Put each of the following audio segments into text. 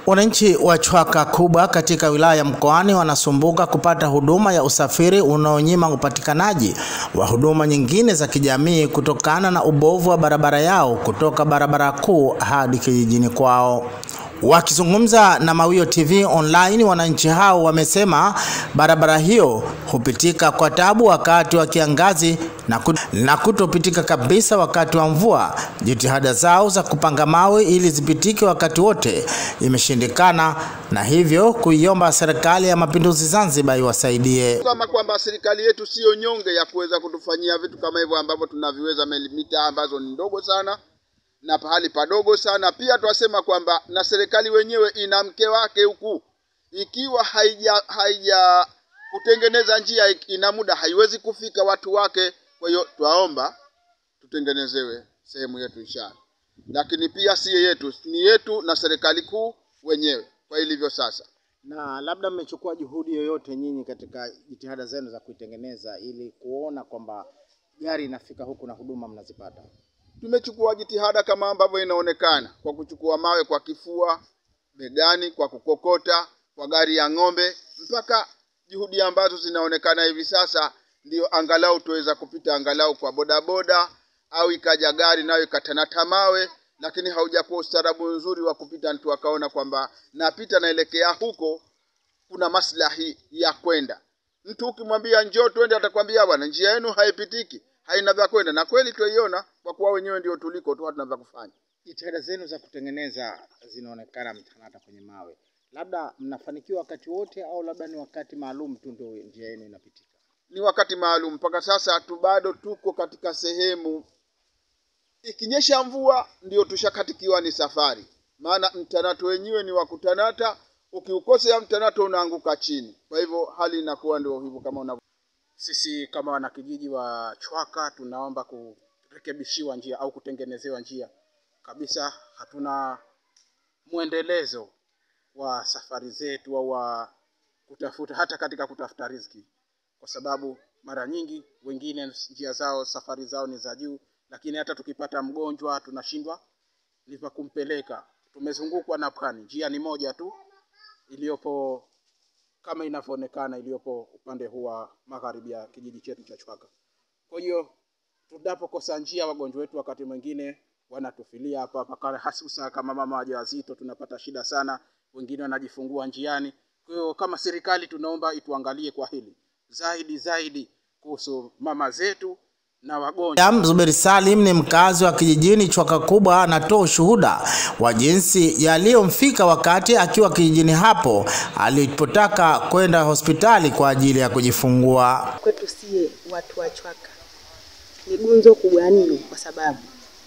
Wananchi wa Chwaka Kubwa katika wilaya ya Mkoani wanasumbuka kupata huduma ya usafiri unaonyima upatikanaji wa huduma nyingine za kijamii kutokana na ubovu wa barabara yao kutoka barabara kuu hadi kijijini kwao. Wakizungumza na Mawio TV online, wananchi hao wamesema barabara hiyo hupitika kwa tabu wakati wa kiangazi na, kut na kutopitika kabisa wakati wa mvua. Jitihada zao za kupanga mawe ili zipitike wakati wote imeshindikana, na hivyo kuiomba serikali ya mapinduzi Zanzibar iwasaidie. Kama kwamba serikali yetu siyo nyonge ya kuweza kutufanyia vitu kama hivyo ambavyo tunaviweza milimita ambazo ni ndogo sana na pahali padogo sana. Pia twasema kwamba na serikali wenyewe ina mke wake huku, ikiwa haija haija kutengeneza njia ina muda haiwezi kufika watu wake. Kwa hiyo twaomba tutengenezewe sehemu yetu inshallah, lakini pia si yetu, ni yetu na serikali kuu wenyewe kwa ilivyo sasa. Na labda mmechukua juhudi yoyote nyinyi katika jitihada zenu za kuitengeneza ili kuona kwamba gari inafika huku na huduma mnazipata? Tumechukua jitihada kama ambavyo inaonekana kwa kuchukua mawe kwa kifua, begani, kwa kukokota, kwa gari ya ng'ombe, mpaka juhudi ambazo zinaonekana hivi sasa, ndio angalau tuweza kupita angalau kwa bodaboda au ikaja gari nayo ikatanata mawe, lakini haujakuwa ustaarabu nzuri wa kupita, mtu akaona kwamba napita naelekea huko, kuna maslahi ya kwenda. Mtu ukimwambia njoo twende, atakwambia bwana, njia yenu haipitiki haina vya kwenda, na kweli twaiona kwa kuwa wenyewe ndio tuliko tu, hatuna vya kufanya. Jitihada zenu za kutengeneza zinaonekana mtanata kwenye mawe, labda mnafanikiwa wakati wote au labda ni wakati maalum tu ndio njia yenu inapitika? Ni wakati maalum. Mpaka sasa tu bado tuko katika sehemu, ikinyesha mvua ndio tushakatikiwa ni safari, maana mtanato wenyewe ni wa kutanata, ukiukosea mtanato unaanguka chini. Kwa hivyo hali inakuwa ndio hivyo kama unavyo sisi kama wanakijiji wa Chwaka tunaomba kurekebishiwa njia au kutengenezewa njia kabisa. Hatuna mwendelezo wa safari zetu au wa kutafuta hata katika kutafuta riziki, kwa sababu mara nyingi wengine njia zao safari zao ni za juu, lakini hata tukipata mgonjwa tunashindwa ni pa kumpeleka. Tumezungukwa na pwani, njia ni moja tu iliyopo kama inavyoonekana iliyopo upande huu wa magharibi ya kijiji chetu cha Chwaka. Kwa hiyo tunapokosa njia, wagonjwa wetu wakati mwingine wanatufilia hapa hapa, hasusa kama mama wajawazito, tunapata shida sana, wengine wanajifungua njiani. Kwa hiyo kama serikali tunaomba ituangalie kwa hili zaidi zaidi kuhusu mama zetu na wagonjwa. Zuberi Salim ni mkazi wa kijijini Chwaka Kubwa, anatoa ushuhuda wa jinsi yaliyomfika wakati akiwa kijijini hapo alipotaka kwenda hospitali kwa ajili ya kujifungua. Kwetu sie watu wa Chwaka ni gunzo kubwa mno, kwa sababu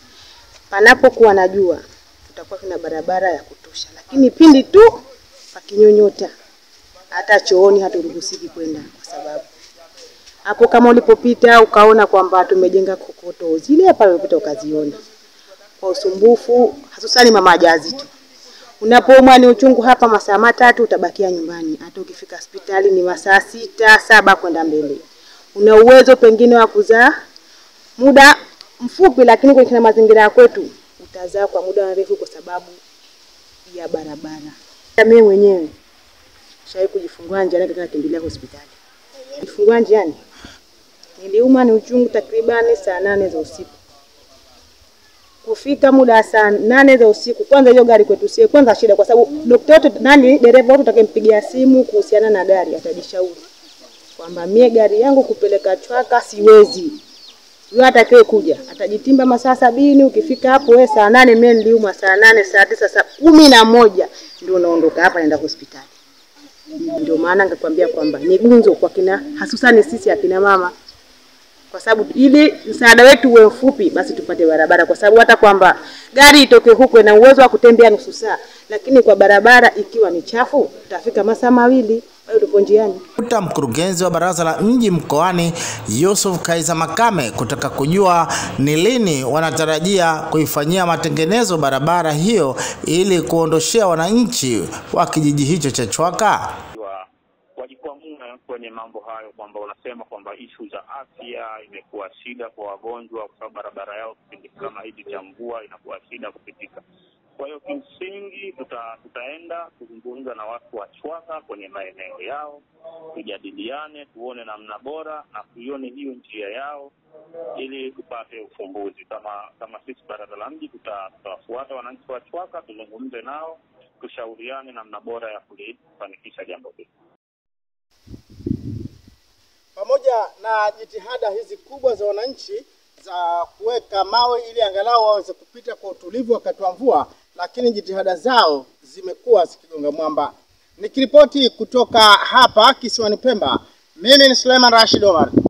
panapokuwa na jua tutakuwa kuna barabara ya kutosha, lakini pindi tu pakinyonyota, hata chooni haturuhusiki kwenda kwa sababu hapo kama ulipopita ukaona kwamba tumejenga kokoto zile pale ulipita ukaziona kwa usumbufu, hususani mama wajawazito. Unapoumwa ni uchungu hapa, masaa matatu utabakia nyumbani, hata ukifika hospitali ni masaa sita saba kwenda mbele. Una uwezo pengine wa kuzaa muda mfupi, lakini kwenye mazingira ya kwetu utazaa kwa muda mrefu kwa sababu ya barabara. Mimi mwenyewe shawahi kujifungua njiani, katika kimbilia hospitali kujifungua njiani niliuma ni uchungu takribani saa nane za usiku. Kufika muda wa saa nane za usiku, kwanza hiyo gari kwetu sie kwanza shida, kwa sababu dokta wote nani, dereva wote utakayempigia simu kuhusiana na gari atajishauri kwamba mie gari yangu kupeleka Chwaka siwezi. Yule atakaye kuja atajitimba masaa sabini. Ukifika hapo wewe saa nane, mie niliuma saa nane, saa tisa, saa kumi na moja ndio unaondoka hapa naenda hospitali. Ndio maana nikakwambia kwamba ni gunzo kwa kina, hususani sisi akina mama kwa sababu ili msaada wetu uwe mfupi, basi tupate barabara, kwa sababu hata kwamba gari itoke huko na uwezo wa kutembea nusu saa, lakini kwa barabara ikiwa ni chafu utafika masaa mawili, bado tupo njiani. Kuta mkurugenzi wa baraza la mji mkoani Yusuf Kaiza Makame kutaka kujua ni lini wanatarajia kuifanyia matengenezo barabara hiyo ili kuondoshea wananchi wa kijiji hicho cha Chwaka wajikwamue kwenye mambo hayo, kwamba unasema kwamba ishu za afya imekuwa shida kwa wagonjwa, kwa sababu barabara yao kipindi kama hichi cha mvua inakuwa shida kupitika. Kwa hiyo kimsingi tuta, tutaenda kuzungumza na watu wa Chwaka kwenye maeneo yao, tujadiliane, tuone namna bora na tuione hiyo njia yao ili tupate ufumbuzi. Kama kama sisi baraza la mji tuta- tutawafuata wananchi wa Chwaka, tuzungumze nao, tushauriane namna bora ya kulifanikisha jambo hili. pamoja na jitihada hizi kubwa za wananchi za kuweka mawe ili angalau waweze kupita kwa utulivu wakati wa mvua, lakini jitihada zao zimekuwa zikigonga mwamba. Nikiripoti kutoka hapa kisiwani Pemba, mimi ni Suleiman Rashid Omar.